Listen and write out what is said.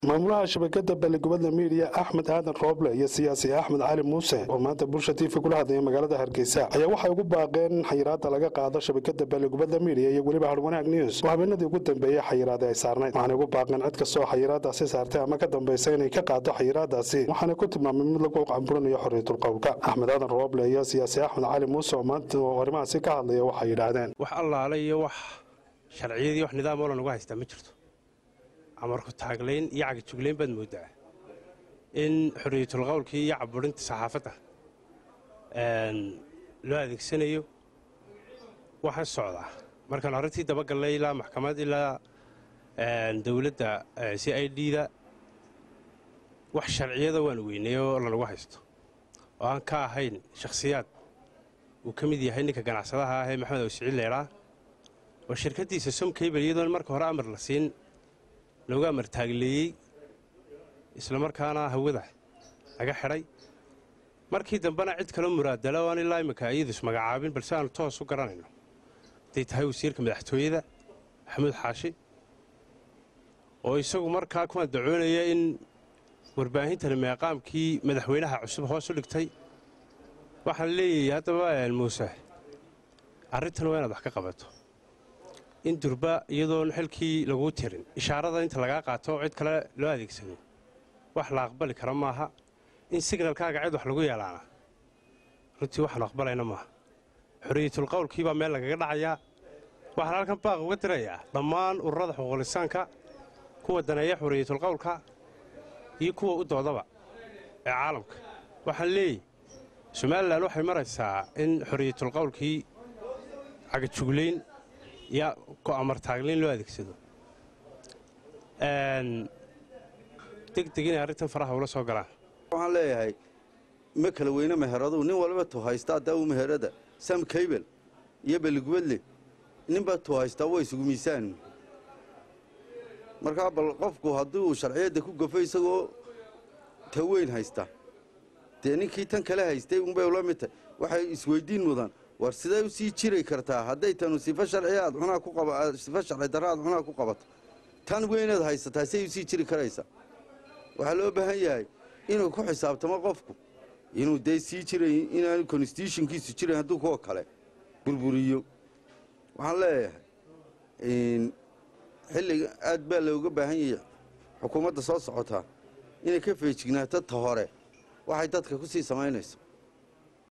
maamulaha shabakada balligubadla miidiya axmed aadan rooble iyo siyaasi axmed cali muuse oo maanta bulsha tiifi kula hadlaya magaalada hargeysa ayaa waxay ugu baaqeen in xayiraada laga qaado shabakada balligubadla miidiya iyo weliba harwanaag news oo habeenadii ugu dambeeyey xayiraada ay saarnayd waxaanay ugu baaqeen cid kastoo xayiraadaasi saartay ama ka dambaysa inay ka qaado xayiraadaasi waxaanay ku tilmaamay mid lagu camburinayo xorriyatul qowlka axmed aadan rooble iyo siyaasi axmed cali muuse oo maanta oo arrimahaasi ka hadlaya waxay yidhaahdeen wax allaale iyo wax sharciyadii wax nidaam oo lanagu haystaa ma jirto amarku taaglayn iyo cagajuglayn baad mooddaa in xorriyatul qowlkii iyo caburinta saxaafadda loo adeegsanayo waxaan socdaa markaan arrintii dabagallay ilaa maxkamad ilaa dowladda c i d da wax sharciyada waan weynay oo lanagu haysto oo aan ka ahayn shakhsiyaad uu ka mid yahay ninka ganacsadaha ah ee maxamed awsiciid leedhaa oo shirkaddiisa somkabel iyadoon marka hore amar la siin loogu amar taagleeyey islamarkaana hawada laga xidhay markii dambena cid kaloo muraadala oo aan ilaa imminka iyadu ismagacaabin balse aanu toos u garanayno hadday tahay wasiirka madaxtooyada maxamuud xaashi oo isagu markaa ku andacoonaya in warbaahintani meeqaamkii madaxweynaha cusub hoos u dhigtay waxaan leeyahay haddaba muuse arrintan waa inaad wax ka qabato in durba iyadoon xilkii laguu tirin ishaarada inta lagaa qaato oo cid kale loo adeegsado wax la aqbali kara maaha in signalkaaga cid wax lagu yeelaana runtii waxaanu aqbalayna maaha xorriyatul qowlkii baa meel lagaga dhacayaa waxaan halkan baaq uga dirayaa dhammaan ururada xuquuqlisaanka kuwa daneeya xorriyatul qowlka iyo kuwa u doodaba ee caalamka waxaan leeyahy somalilan waxay maraysaa in xorriyatul qowlkii cagajuglayn iyo go'amar taaglayn loo adeegsado degdeg inay arrintan faraha ula soo galaan waxaan leeyahay ma kala weyne meheradu nin walba tu haystaa daawu meherada sam kaybel iyo beligubadle ninbaa tu haystaa waa isugu miisaan markaa bal qofku haddii uu sharciyadda ku gafo isagoo ta weyn haysta dee ninkii tan kale haystay unbay ula mid tahay waxay isweyddiin mudan war siday u sii jiri kartaa hadday tanu sifo sharci aad cunaa ku qaba sifo sharci darra aad cunaa ku qabato tan weynaad haysataa siay u sii jiri karaysaa waxaa loo baahan yahay inuu ku xisaabtamo qofku inuu dee sii jiray inaanu konstitutionkiisu jiran hadduu kuwa kale burburiyo waxaan leeyahay xilliga aad baa looga baahan yahay xukuumadda soo socotaa inay ka feejignaato ta hore waxay dadka ku sii samaynayso